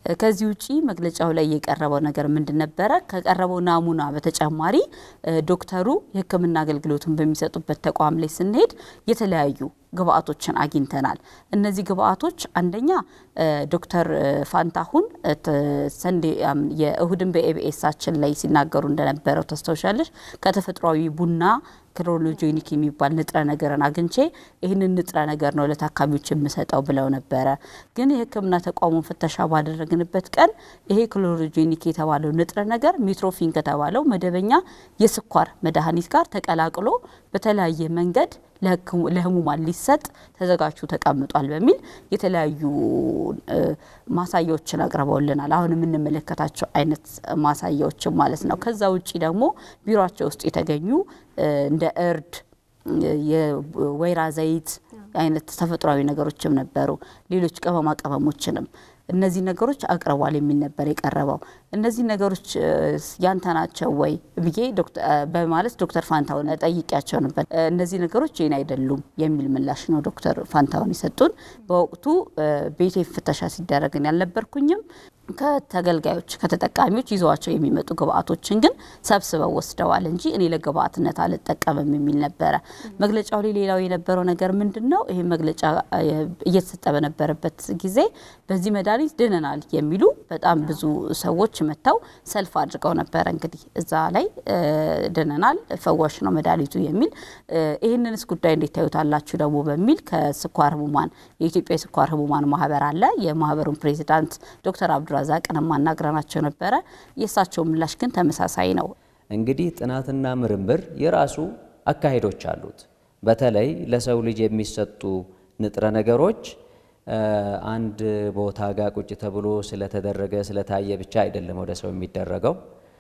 ከዚህ ውጪ መግለጫው ላይ የቀረበው ነገር ምንድን ነበረ? ከቀረበው ናሙና በተጨማሪ ዶክተሩ የሕክምና አገልግሎቱን በሚሰጡበት ተቋም ላይ ስንሄድ የተለያዩ ግብአቶችን አግኝተናል። እነዚህ ግብአቶች አንደኛ ዶክተር ፋንታሁን ሰንዴ የእሁድን በኤቢኤሳችን ላይ ሲናገሩ እንደነበረው ታስታውሻለሽ። ከተፈጥሯዊ ቡና ክሎሮጄኒክ የሚባል ንጥረ ነገርን አግኝቼ ይህንን ንጥረ ነገር ነው ለታካሚዎች የምሰጠው ብለው ነበረ። ግን የህክምና ተቋሙን ፍተሻ ባደረግንበት ቀን ይሄ ክሎሮጄኒክ የተባለው ንጥረ ነገር ሚትሮፊን ከተባለው መደበኛ የስኳር መድኃኒት ጋር ተቀላቅሎ በተለያየ መንገድ ለህሙማን ሊሰጥ ተዘጋጅቶ ተቀምጧል በሚል የተለያዩ ማሳያዎችን አቅርበውልናል። አሁን የምንመለከታቸው አይነት ማሳያዎችን ማለት ነው። ከዛ ውጭ ደግሞ ቢሮቸው ውስጥ የተገኙ እንደ እርድ፣ የወይራ ዘይት አይነት ተፈጥሯዊ ነገሮችም ነበሩ። ሌሎች ቅመማ ቅመሞችንም እነዚህ ነገሮች አቅርቧል የሚል ነበር የቀረበው። እነዚህ ነገሮች ያንተ ናቸው ወይ ብዬ በማለት ዶክተር ፋንታሁን ጠይቂያቸው ነበር። እነዚህ ነገሮች ይህን አይደሉም የሚል ምላሽ ነው ዶክተር ፋንታሁን የሰጡን። በወቅቱ ቤቴ ፍተሻ ሲደረግን ያልነበርኩኝም ከተገልጋዮች ከተጠቃሚዎች ይዘዋቸው የሚመጡ ግብአቶችን ግን ሰብስበው ወስደዋል እንጂ እኔ ለግብአትነት አልጠቀምም የሚል ነበረ። መግለጫው ላይ ሌላው የነበረው ነገር ምንድን ነው? ይህ መግለጫ እየተሰጠ በነበረበት ጊዜ በዚህ መድኃኒት ድነናል የሚሉ በጣም ብዙ ሰዎች መጥተው ሰልፍ አድርገው ነበረ። እንግዲህ እዛ ላይ ድነናል፣ ፈዋሽ ነው መድኃኒቱ የሚል ይህንንስ ጉዳይ እንዴት ታዩታላችሁ ደግሞ በሚል ከስኳር ህሙማን የኢትዮጵያ የስኳር ህሙማን ማህበር አለ የማህበሩን ፕሬዚዳንት ዶክተር አብዱራ ዛቅንም ማናግረናቸው ነበረ። የእሳቸው ምላሽ ግን ተመሳሳይ ነው። እንግዲህ ጥናትና ምርምር የራሱ አካሄዶች አሉት። በተለይ ለሰው ልጅ የሚሰጡ ንጥረ ነገሮች አንድ ቦታ ጋር ቁጭ ተብሎ ስለተደረገ ስለታየ ብቻ አይደለም ወደ ሰው የሚደረገው።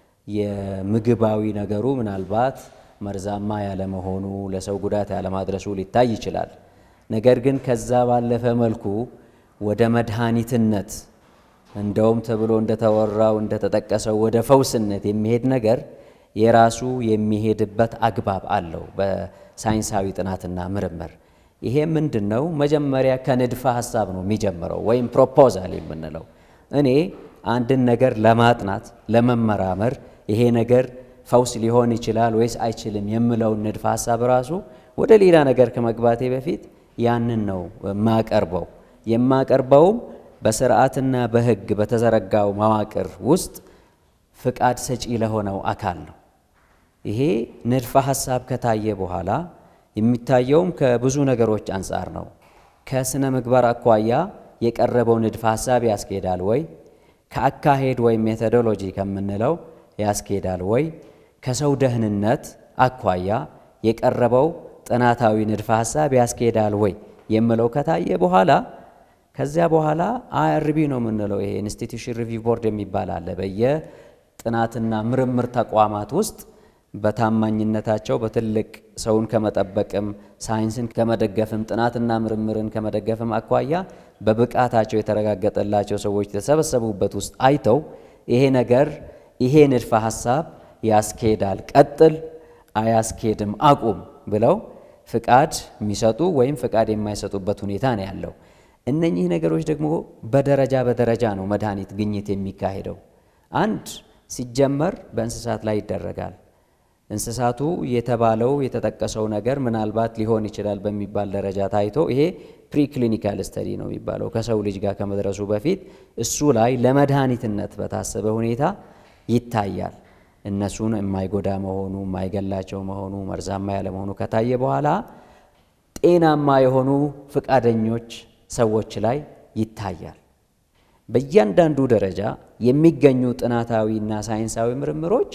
የምግባዊ ነገሩ ምናልባት መርዛማ ያለመሆኑ ለሰው ጉዳት ያለማድረሱ ሊታይ ይችላል። ነገር ግን ከዛ ባለፈ መልኩ ወደ መድኃኒትነት እንደውም ተብሎ እንደተወራው እንደተጠቀሰው ወደ ፈውስነት የሚሄድ ነገር የራሱ የሚሄድበት አግባብ አለው በሳይንሳዊ ጥናትና ምርምር። ይሄ ምንድን ነው? መጀመሪያ ከንድፈ ሀሳብ ነው የሚጀምረው ወይም ፕሮፖዛል የምንለው። እኔ አንድን ነገር ለማጥናት ለመመራመር ይሄ ነገር ፈውስ ሊሆን ይችላል ወይስ አይችልም የምለውን ንድፈ ሀሳብ ራሱ ወደ ሌላ ነገር ከመግባቴ በፊት ያንን ነው የማቀርበው የማቀርበውም በስርዓትና በሕግ በተዘረጋው መዋቅር ውስጥ ፍቃድ ሰጪ ለሆነው አካል ነው። ይሄ ንድፈ ሀሳብ ከታየ በኋላ የሚታየውም ከብዙ ነገሮች አንጻር ነው። ከስነ ምግባር አኳያ የቀረበው ንድፈ ሀሳብ ያስኬዳል ወይ? ከአካሄድ ወይም ሜቶዶሎጂ ከምንለው ያስኬዳል ወይ? ከሰው ደህንነት አኳያ የቀረበው ጥናታዊ ንድፈ ሀሳብ ያስኬዳል ወይ የምለው ከታየ በኋላ ከዚያ በኋላ አይአርቢ ነው የምንለው። ይሄ ኢንስቲትዩሽን ሪቪው ቦርድ የሚባል አለ። በየጥናትና ምርምር ተቋማት ውስጥ በታማኝነታቸው በትልቅ ሰውን ከመጠበቅም ሳይንስን ከመደገፍም ጥናትና ምርምርን ከመደገፍም አኳያ በብቃታቸው የተረጋገጠላቸው ሰዎች የተሰበሰቡበት ውስጥ አይተው ይሄ ነገር ይሄ ንድፈ ሀሳብ ያስኬዳል፣ ቀጥል፣ አያስኬድም፣ አቁም ብለው ፍቃድ የሚሰጡ ወይም ፍቃድ የማይሰጡበት ሁኔታ ነው ያለው። እነኚህ ነገሮች ደግሞ በደረጃ በደረጃ ነው መድኃኒት ግኝት የሚካሄደው። አንድ ሲጀመር በእንስሳት ላይ ይደረጋል። እንስሳቱ የተባለው የተጠቀሰው ነገር ምናልባት ሊሆን ይችላል በሚባል ደረጃ ታይቶ ይሄ ፕሪክሊኒካል ስተዲ ነው የሚባለው ከሰው ልጅ ጋር ከመድረሱ በፊት እሱ ላይ ለመድኃኒትነት በታሰበ ሁኔታ ይታያል። እነሱን የማይጎዳ መሆኑ የማይገላቸው መሆኑ መርዛማ ያለመሆኑ ከታየ በኋላ ጤናማ የሆኑ ፍቃደኞች ሰዎች ላይ ይታያል። በእያንዳንዱ ደረጃ የሚገኙ ጥናታዊና ሳይንሳዊ ምርምሮች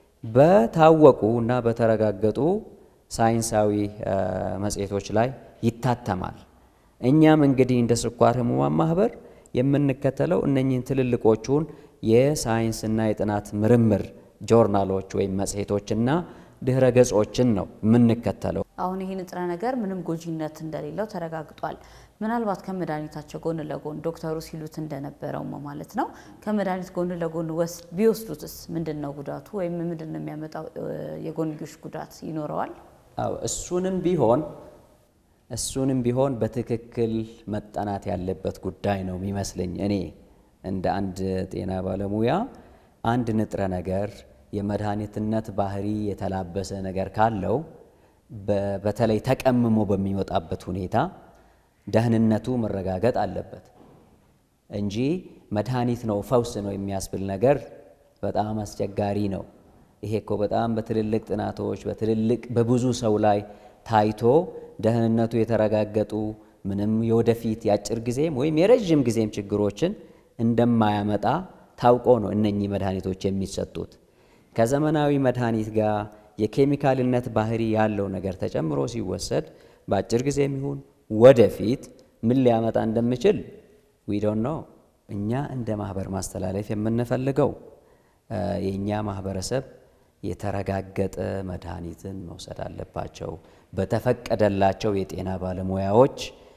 በታወቁ እና በተረጋገጡ ሳይንሳዊ መጽሔቶች ላይ ይታተማል። እኛም እንግዲህ እንደ ስኳር ህሙማን ማህበር የምንከተለው እነኚህን ትልልቆቹን የሳይንስና የጥናት ምርምር ጆርናሎች ወይም መጽሔቶችና ድህረ ገጾችን ነው የምንከተለው። አሁን ይህ ንጥረ ነገር ምንም ጎጂነት እንደሌለው ተረጋግጧል። ምናልባት ከመድኃኒታቸው ጎን ለጎን ዶክተሩ ሲሉት እንደነበረው ማለት ነው ከመድኃኒት ጎን ለጎን ቢወስዱትስ ምንድን ነው ጉዳቱ ወይም ምንድን ነው የሚያመጣው የጎንዮሽ ጉዳት ይኖረዋል? አዎ እሱንም ቢሆን እሱንም ቢሆን በትክክል መጠናት ያለበት ጉዳይ ነው የሚመስለኝ እኔ እንደ አንድ ጤና ባለሙያ አንድ ንጥረ ነገር የመድኃኒትነት ባህሪ የተላበሰ ነገር ካለው በተለይ ተቀምሞ በሚወጣበት ሁኔታ ደህንነቱ መረጋገጥ አለበት እንጂ መድኃኒት ነው ፈውስ ነው የሚያስብል ነገር በጣም አስቸጋሪ ነው። ይሄ እኮ በጣም በትልልቅ ጥናቶች በትልልቅ በብዙ ሰው ላይ ታይቶ ደህንነቱ የተረጋገጡ ምንም የወደፊት የአጭር ጊዜም ወይም የረዥም ጊዜም ችግሮችን እንደማያመጣ ታውቆ ነው እነኚህ መድኃኒቶች የሚሰጡት። ከዘመናዊ መድኃኒት ጋር የኬሚካልነት ባህሪ ያለው ነገር ተጨምሮ ሲወሰድ በአጭር ጊዜም ይሁን ወደፊት ምን ሊያመጣ እንደሚችል ዊ ዶንት ኖ። እኛ እንደ ማህበር ማስተላለፍ የምንፈልገው የእኛ ማህበረሰብ የተረጋገጠ መድኃኒትን መውሰድ አለባቸው። በተፈቀደላቸው የጤና ባለሙያዎች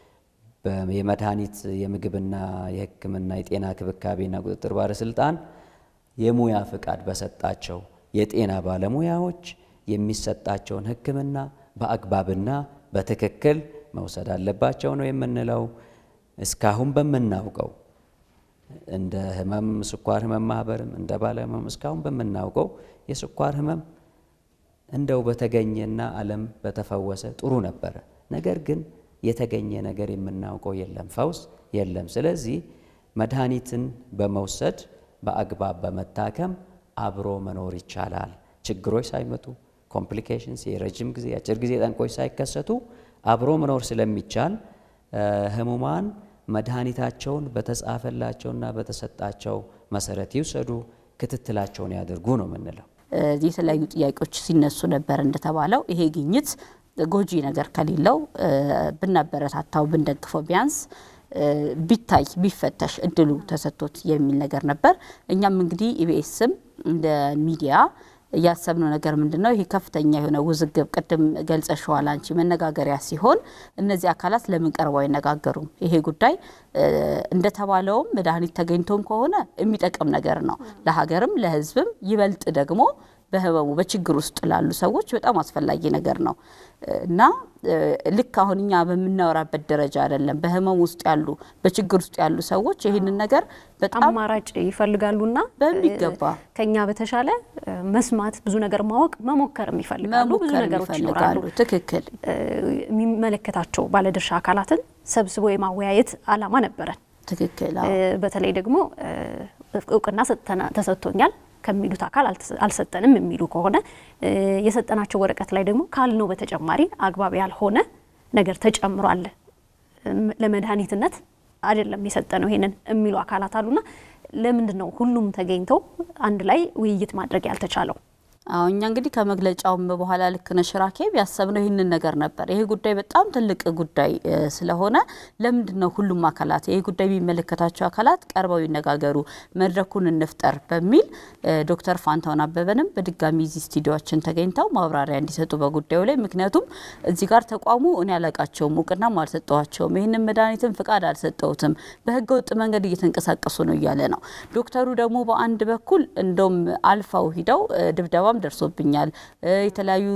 የመድኃኒት የምግብና የሕክምና የጤና ክብካቤና ቁጥጥር ባለስልጣን የሙያ ፍቃድ በሰጣቸው የጤና ባለሙያዎች የሚሰጣቸውን ሕክምና በአግባብና በትክክል መውሰድ አለባቸው ነው የምንለው። እስካሁን በምናውቀው እንደ ህመም ስኳር ህመም ማህበርም እንደ ባለ ህመም እስካሁን በምናውቀው የስኳር ህመም እንደው በተገኘና ዓለም በተፈወሰ ጥሩ ነበረ። ነገር ግን የተገኘ ነገር የምናውቀው የለም፣ ፈውስ የለም። ስለዚህ መድኃኒትን በመውሰድ በአግባብ በመታከም አብሮ መኖር ይቻላል። ችግሮች ሳይመጡ ኮምፕሊኬሽንስ፣ የረጅም ጊዜ የአጭር ጊዜ ጠንቆች ሳይከሰቱ አብሮ መኖር ስለሚቻል ህሙማን መድኃኒታቸውን በተጻፈላቸውና በተሰጣቸው መሰረት ይውሰዱ፣ ክትትላቸውን ያድርጉ ነው የምንለው። የተለያዩ ጥያቄዎች ሲነሱ ነበር። እንደተባለው ይሄ ግኝት ጎጂ ነገር ከሌለው ብናበረታታው ብንደግፈው ቢያንስ ቢታይ ቢፈተሽ እድሉ ተሰጥቶት የሚል ነገር ነበር። እኛም እንግዲህ ኢቢኤስም እንደ ሚዲያ እያሰብነው ነገር ምንድን ነው? ይሄ ከፍተኛ የሆነ ውዝግብ ቅድም ገልጸሸዋል አንቺ መነጋገሪያ ሲሆን እነዚህ አካላት ለምን ቀርበው አይነጋገሩም? ይሄ ጉዳይ እንደተባለውም መድኃኒት ተገኝቶም ከሆነ የሚጠቅም ነገር ነው ለሀገርም ለሕዝብም ይበልጥ ደግሞ በህመሙ በችግር ውስጥ ላሉ ሰዎች በጣም አስፈላጊ ነገር ነው እና ልክ አሁን እኛ በምናወራበት ደረጃ አይደለም። በህመሙ ውስጥ ያሉ በችግር ውስጥ ያሉ ሰዎች ይህንን ነገር በጣም አማራጭ ይፈልጋሉና በሚገባ ከኛ በተሻለ መስማት፣ ብዙ ነገር ማወቅ፣ መሞከርም ይፈልጋሉ። ብዙ መሞከር ነገሮች ይፈልጋሉ። ይኖራሉ። ትክክል። የሚመለከታቸው ባለድርሻ አካላትን ሰብስቦ የማወያየት አላማ ነበረን። ትክክል። በተለይ ደግሞ እውቅና ሰጥተና- ተሰጥቶኛል ከሚሉት አካል አልተሰ- አልሰጠንም የሚሉ ከሆነ የሰጠናቸው ወረቀት ላይ ደግሞ ካልነው በተጨማሪ አግባብ ያልሆነ ነገር ተጨምሯል እም፣ ለመድኃኒትነት አይደለም የሰጠነው ይሄንን የሚሉ አካላት አሉና ለምንድን ነው ሁሉም ተገኝተው አንድ ላይ ውይይት ማድረግ ያልተቻለው? አዎ እኛ እንግዲህ ከመግለጫውም በኋላ ልክ ነሽ ራኬብ ያሰብነው ይህንን ነገር ነበር። ይሄ ጉዳይ በጣም ትልቅ ጉዳይ እ ስለሆነ ለምንድን ነው ሁሉም አካላት ይሄ ጉዳይ የሚመለከታቸው አካላት ቀርበው ይነጋገሩ፣ መድረኩን እንፍጠር በሚል እ ዶክተር ፋንታውን አበበንም በድጋሚ እዚህ ስቱዲዮችን ተገኝተው ማብራሪያ እንዲሰጡ በጉዳዩ ላይ ምክንያቱም እዚህ ጋር ተቋሙ እኔ አላቃቸውም፣ እውቅናም አልሰጠዋቸውም፣ ይህንን መድኃኒትም ፍቃድ አልሰጠውትም፣ በህገ ወጥ መንገድ እየተንቀሳቀሱ ነው እያለ ነው። ዶክተሩ ደግሞ በአንድ በኩል እንደውም አልፋው ሂደው እ ድብደባም ደርሶብኛል እ የተለያዩ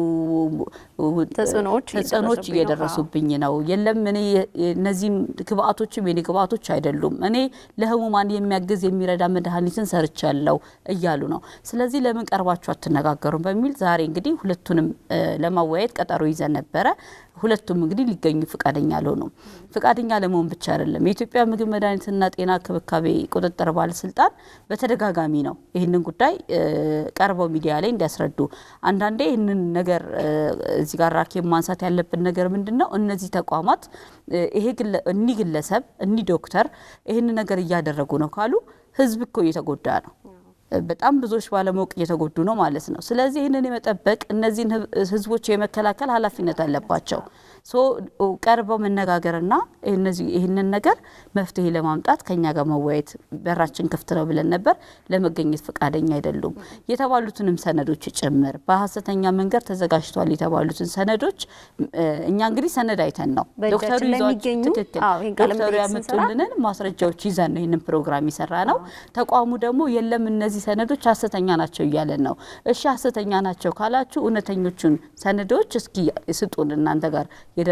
ተጽዕኖዎች ተጽዕኖዎች እየደረሱብኝ ነው። እየደረሱብኝ ነው። የለም እኔ እነዚህም ግብአቶችም የኔ ግብአቶች አይደሉም፣ እኔ ለህሙማን የሚያግዝ የሚረዳ መድኃኒትን ሰርቻለሁ እያሉ ነው። ስለዚህ ለምን ቀርባችሁ አትነጋገሩም በሚል ዛሬ እንግዲህ ሁለቱንም እ ለማወያየት ቀጠሮ ይዘን ነበረ። ሁለቱም እንግዲህ ሊገኙ ፍቃደኛ አልሆኑም። ፍቃደኛ ለመሆን ብቻ አይደለም የኢትዮጵያ ምግብ መድኃኒትና ጤና ክብካቤ ቁጥጥር ባለስልጣን በተደጋጋሚ ነው ይህንን ጉዳይ እ ቀርበው ሚዲያ ላይ እንዲያስረዱ። አንዳንዴ ይህንን ነገር እ እዚህ ጋር ራኬብ ማንሳት ያለብን ነገር ምንድን ነው? እነዚህ ተቋማት እ ይሄ ግለ- እኒህ ግለሰብ እኒህ ዶክተር ይህንን ነገር እያደረጉ ነው ካሉ ህዝብ እኮ እየተጎዳ ነው። በጣም ብዙዎች ባለማወቅ እየተጎዱ ነው ማለት ነው። ስለዚህ ይህንን የመጠበቅ እነዚህን ህብ- ህዝቦች የመከላከል ኃላፊነት አለባቸው። ሶ ቀርበው መነጋገርና እነዚህ ይህንን ነገር መፍትሄ ለማምጣት ከኛ ጋር መወያየት በራችን ክፍት ነው ብለን ነበር። ለመገኘት ፈቃደኛ አይደሉም። የተባሉትንም ሰነዶች ጭምር በሀሰተኛ መንገድ ተዘጋጅቷል የተባሉትን ሰነዶች እ እኛ እንግዲህ ሰነድ አይተን ነው በእጃችን ዶክተሩ ላይ ይዟቸው የሚገኙ ትክክል አዎ፣ ይህን ቃለ ዶክተሩ መጠይቅ ስንሰራ ያመጡልንን ማስረጃዎች ይዘን ነው ይህንን ፕሮግራም የሰራ ነው። ተቋሙ ደግሞ የለም እነዚህ ሰነዶች ሀሰተኛ ናቸው እያለን ነው። እሺ ሀሰተኛ ናቸው ካላችሁ እውነተኞቹን ሰነዶች እስኪ ስጡን እናንተ ጋር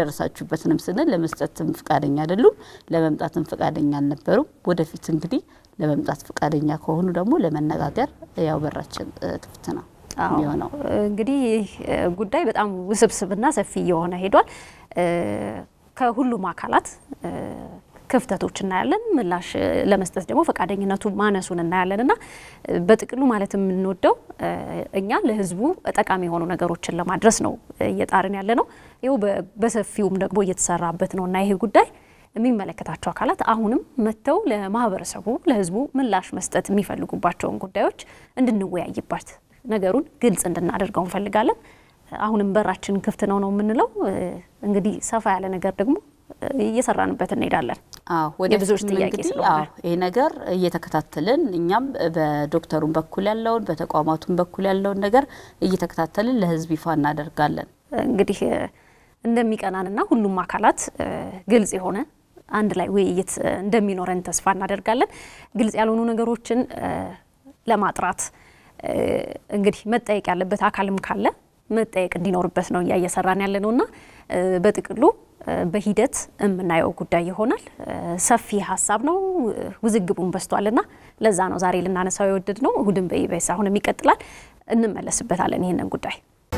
የደረሳችሁበትንም ስንል ለመስጠትም ፈቃደኛ አይደሉም፣ ለመምጣትም ፈቃደኛ አልነበሩም። ወደፊት እንግዲህ ለመምጣት ፈቃደኛ ከሆኑ ደግሞ ለመነጋገር ያው በራችን ክፍት ነው የሚሆነው። እንግዲህ ይህ ጉዳይ በጣም ውስብስብና ሰፊ እየሆነ ሄዷል። ከሁሉም አካላት ክፍተቶች እናያለን። ምላሽ ለመስጠት ደግሞ ፈቃደኝነቱ ማነሱን እናያለን እና በጥቅሉ ማለት የምንወደው እኛ ለሕዝቡ ጠቃሚ የሆኑ ነገሮችን ለማድረስ ነው እየጣርን ያለ ነው። ይኸው በሰፊውም ደግሞ እየተሰራበት ነው እና ይሄ ጉዳይ የሚመለከታቸው አካላት አሁንም መጥተው ለማህበረሰቡ ለሕዝቡ ምላሽ መስጠት የሚፈልጉባቸውን ጉዳዮች እንድንወያይባት ነገሩን ግልጽ እንድናደርገው እንፈልጋለን። አሁንም በራችን ክፍት ነው ነው የምንለው። እንግዲህ ሰፋ ያለ ነገር ደግሞ እየሰራንበት እንሄዳለን። የብዙዎች ጥያቄ ስለሆነ ይህ ነገር እየተከታተልን እኛም በዶክተሩም በኩል ያለውን በተቋማቱም በኩል ያለውን ነገር እየተከታተልን ለህዝብ ይፋ እናደርጋለን። እንግዲህ እንደሚቀናንና ሁሉም አካላት ግልጽ የሆነ አንድ ላይ ውይይት እንደሚኖረን ተስፋ እናደርጋለን። ግልጽ ያልሆኑ ነገሮችን ለማጥራት እንግዲህ መጠየቅ ያለበት አካልም ካለ መጠየቅ እንዲኖርበት ነው እያ እየሰራን ያለ ነውና በጥቅሉ በሂደት የምናየው ጉዳይ ይሆናል። ሰፊ ሀሳብ ነው፣ ውዝግቡን በዝቷልና ለዛ ነው ዛሬ ልናነሳው የወደድ ነው። እሁድን በኢቢኤስ አሁንም ይቀጥላል፣ እንመለስበታለን ይህንን ጉዳይ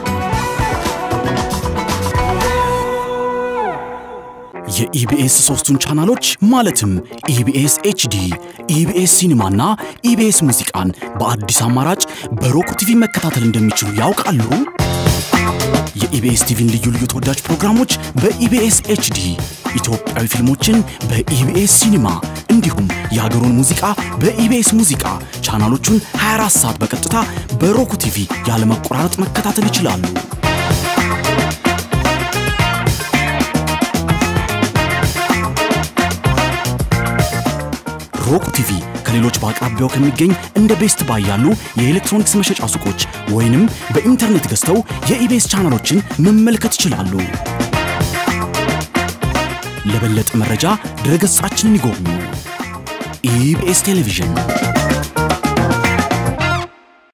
የኢቢኤስ ሶስቱን ቻናሎች ማለትም ኢቢኤስ ኤችዲ፣ ኢቢኤስ ሲኒማና ኢቢኤስ ሙዚቃን በአዲስ አማራጭ በሮክ ቲቪ መከታተል እንደሚችሉ ያውቃሉ? የኢቢኤስ ቲቪን ልዩ ልዩ ተወዳጅ ፕሮግራሞች በኢቢኤስ ኤችዲ፣ ኢትዮጵያዊ ፊልሞችን በኢቢኤስ ሲኒማ እንዲሁም የሀገሩን ሙዚቃ በኢቢኤስ ሙዚቃ ቻናሎቹን 24 ሰዓት በቀጥታ በሮክ ቲቪ ያለመቆራረጥ መከታተል ይችላሉ። ሮክ ቲቪ ከሌሎች በአቅራቢያው ከሚገኝ እንደ ቤስት ባይ ያሉ የኤሌክትሮኒክስ መሸጫ ሱቆች ወይንም በኢንተርኔት ገዝተው የኢቢኤስ ቻናሎችን መመልከት ይችላሉ። ለበለጠ መረጃ ድረገጻችንን ይጎብኙ። ኢቢኤስ ቴሌቪዥን